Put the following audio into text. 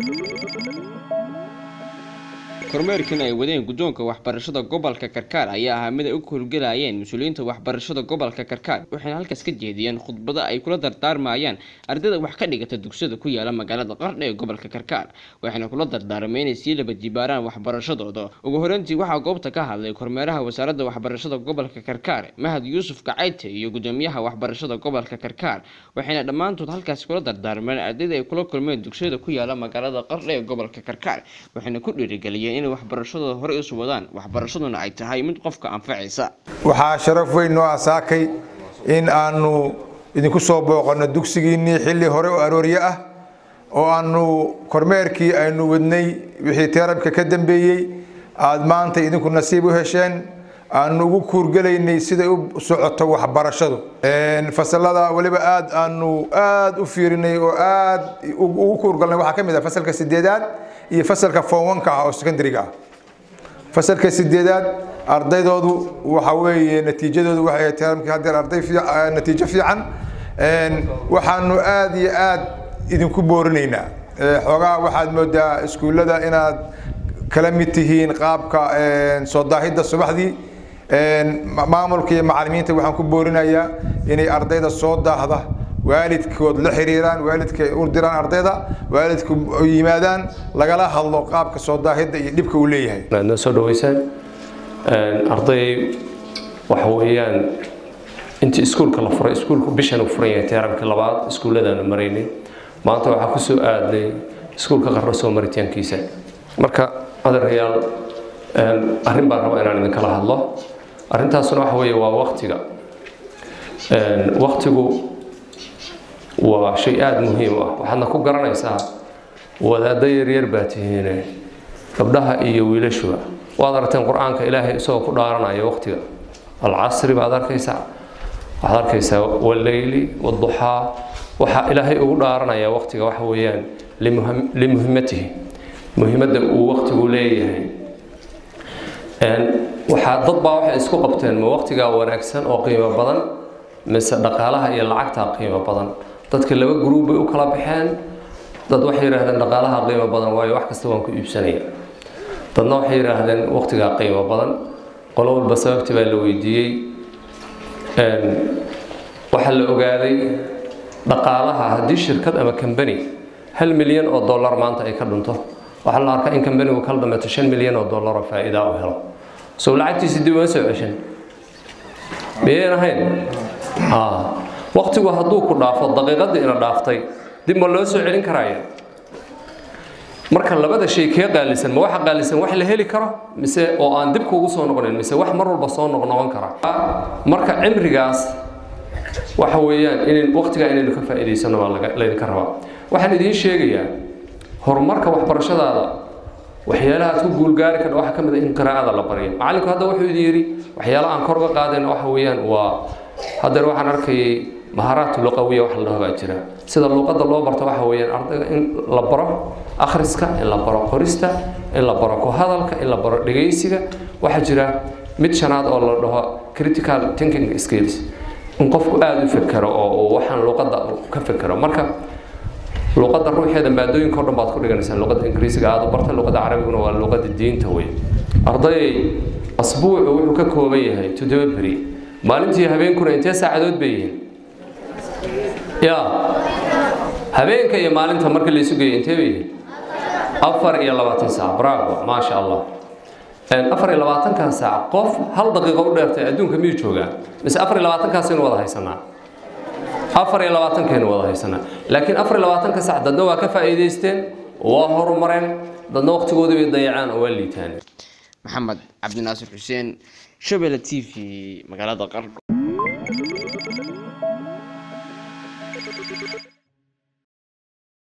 kormeerkan ay wadeen guddoonka waxbarashada gobolka karkaar ayaa ahaa mid ay u howlgelayeen mas-uuliyiinta waxbarashada gobolka karkaar waxayna halkaas ka jeediyeen khudbado ay kula dardaarmayaan ardayda wax ka dhigata dugsiyada ku yaala magaalada qardha ee gobolka karkaar waxayna kula dardaarmeen inay sii laba jibaaraan waxbarashadooda ugu horeyntii waxaa goobta ka hadlay kormeeraha wasaaradda waxbarashada gobolka karkaar mahad yuusuf kacayte iyo gudoomiyaha waxbarashada gobolka karkaar waxayna dhammaantood halkaasi kula dardaarmeen ardayda ay kula kulmeen dugsiyada ku yaala magaalada qardha ee gobolka karkaar waxayna ku dhiirigeliyeen inay waxbarashadooda horey isu wadaan waxbarashaduna ay tahay mid qofka anfacaysa waxaa sharaf weyn noo asaakay in aanu idinku soo booqanno dugsigiinnii xilli hore oo aroorye ah oo aanu kormeerkii aynu wadnay wixii teerabka ka dambeeyey aada maanta idinku nasiib u hesheen aanu ugu kuurgelaynay siday u socoto waxbarashadu fasalada weliba aad aanu aada u fiirinay oo aad ugu kuurgalnay waxaa ka mid ah fasalka sideedaad iyo fasalka foonwanka ah oo secondariga ah fasalka sideedaad ardaydoodu waxa weeye natiijadoodu waxay ahayd teeramkii haddeer arday natiijo fiican waxaanu aada iyo aad idinku boorinaynaa xoogaa waxaad moodaa iskuullada inaad kala mid tihiin qaabka soo daahidda subaxdii maamulka iyo macalimiinta waxaan ku boorinayaa inay ardayda soo daahda waalidkood la xiriiraan waalidka u diraan ardayda waalidku yimaadaan lagala hadlo qaabka soo daahidda iyo dhibka uu leeyahay aad noo soo dhaweysaan arday waxa weeyaan intii iskuulka la furay iskuulku bishan uu furan yahay teeramkii labaad iskuulladaanu maraynay maanta waxaa kusoo aadnay iskuulka qarro soo maritaankiisa marka adeerayaal arrin baan rabaa inaan idinkala hadlo arrintaasuna waxa weeye waa waktiga waktigu waa shay aada muhiim u ah waxaadna ku garanaysaa wadaaddo yaryar baa tihiine gabdhaha iyo wiilashuba waad aragteen qur-aanka ilaahay isagoo ku dhaaranaya waktiga alcasri baad arkaysaa waxaad arkaysaa waleyli waduxaa waxaa ilaahay ugu dhaaranaya waktiga waxa weeyaan limuhimatihi muhimadda uu waktigu leeyahay waxaa dad baa waxay isku qabteen ma waktigaa wanaagsan oo qiimo badan mise dhaqaalaha iyo lacagtaa qiimo badan dadka laba gruub bay u kala baxeen dad waxay yidhaahdeen dhaqaalaha qiimo badan waayo wax kasta waan ku iibsanaya dadna waxay yidhaahdeen waktigaa qiimo badan qolo walba sababtii baa la weydiiyey waxaa la ogaaday dhaqaalaha haddii shirkad ama kambani hal milyan oo dollar maanta ay ka dhunto waxaa la arkaa in kambanigu kala dhameeto shan milyan oo dollar oo faa'iida u helo sow lacagtiisi dib uma soo ceshan miyayn ahayn waktigu hadduu ku dhaafo daqiiqadii ina dhaaftay dib ma loo soo celin karaya marka labada shay kee qaalisan ma waxa qaalisan wax la heli karo mise oo aan dib kuugu soo noqonayn mise wax mar walba soo noqnoqon kara marka cimrigaas waxa weeyaan in waktigaa inaynu ka faa'iidaysano baa laydinka rabaa waxaan idiin sheegayaa horumarka waxbarashadaada waxyaalaha aad ku guulgaari kardha waxaa ka mid a in qiraa'ada la baryo macallinku hadda wuxuu idin yidhi waxyaalaha aan kor uga qaadayna waxa weeyaan waa haddeer waxaan arkayay maharaat luqawiya wax la dhaho baa jira sida luqadda loo barto waxa weeyaan ardayga in la baro akhriska in la baro qorista in la baro ku hadalka in la baro dhegaysiga waxaa jira mid shanaad oo la dhaho critical thinking skills in qofku aada u fekero oo uu waxaan luqadda ka fekero marka luqadda ruuxeeda maadooyinka o dhan baad ku dhiganaysaan luqadda ingiriisiga aada u barta luqadda carabiguna waa luqadda diinta wey arday asbuucu wuxuu ka kooban yahay toddoba beri maalintii habeenkuna intee saacadood bay yihiin ya habeenka iyo maalinta markii laysu geeyo intee bay yihiin afar iyo labaatan saac bravo maasha allah afar iyo labaatankan saac qof hal daqiiqo u dheertay adduunka miyuu joogaa mise afar iyo labaatankaasaynu wada haysanaa afar iyo labaatankaynu wada haysanaa laakiin afar iyo labaatanka saac dadna waa ka faa'iidaysteen waa horumareen dadna waqtigoodii bay dayacaan oo waa liitaan maxamed cabdinaasir xuseen shabelle t v magaalada qardho